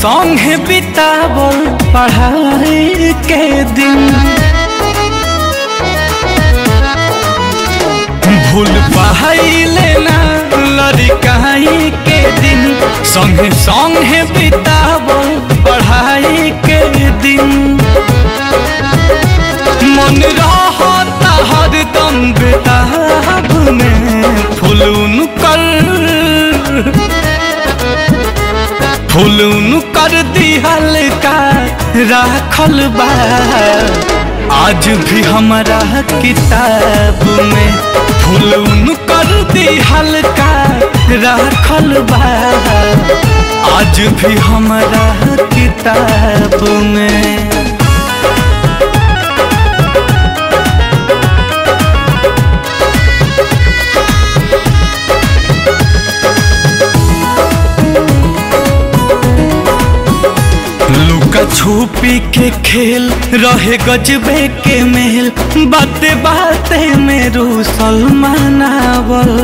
संगे बितावल पढ़ाई के दिन भूल पाइले ना लड़काई के दिन संगे संगे बितावल पढ़ाई के दिन मन रहता हरदम बेताब में फुलून कर फुलून कर दिहल का राखल बा आज भी हमारा किताब में फुलून कर दिहल का राखल बा आज भी हमारा किताब में लुका छुपी के खेल रहे गजबे के मेल बाते बाते में रूसल मनावल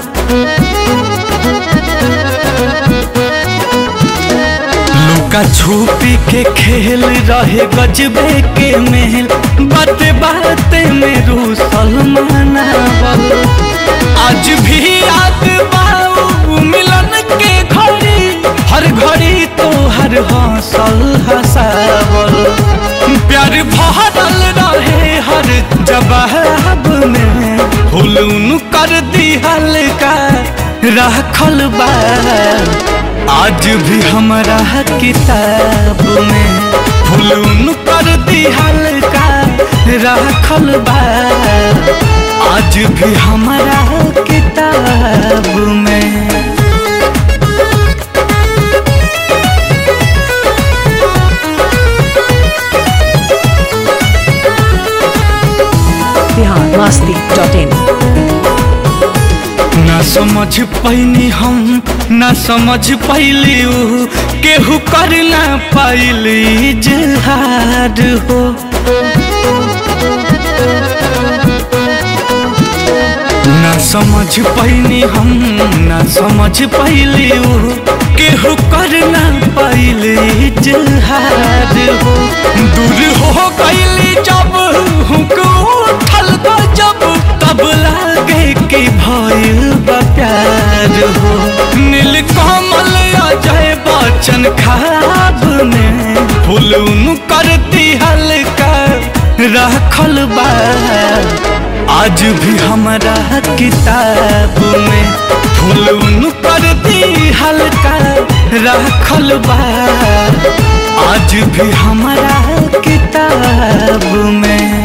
लुका छुपी के खेल रहे गजबे के मेल बाते बाते में रूसल मनावल आज भी याद बाऊ मिलन के घड़ी हर घड़ी तो हर हौसल हसावल प्यार भरल रहे हर जवाब में हुलून कर दिहल का राखल बा आज भी हमारा किताब में हुलून कर दिहल का राखल बा आज भी हमारा किताब में बिहार मस्ती डॉट इन ना समझ पैनी हम ना समझ पैली ऊ केहू कर ना पाइली जहार हो ना समझ पैनी हम ना समझ पैली ऊ केहू कर ना पाइली जहार हो दूर हो गईली जब हुक उठल बा जब तब लागे कि भइल बा प्यार हो नील कमल अजय बच्चन खाब में फुलून करती हल्का रखल बा आज भी हमारा किताब में फुलून करती हल्का रखल बा आज भी हमारा किताब में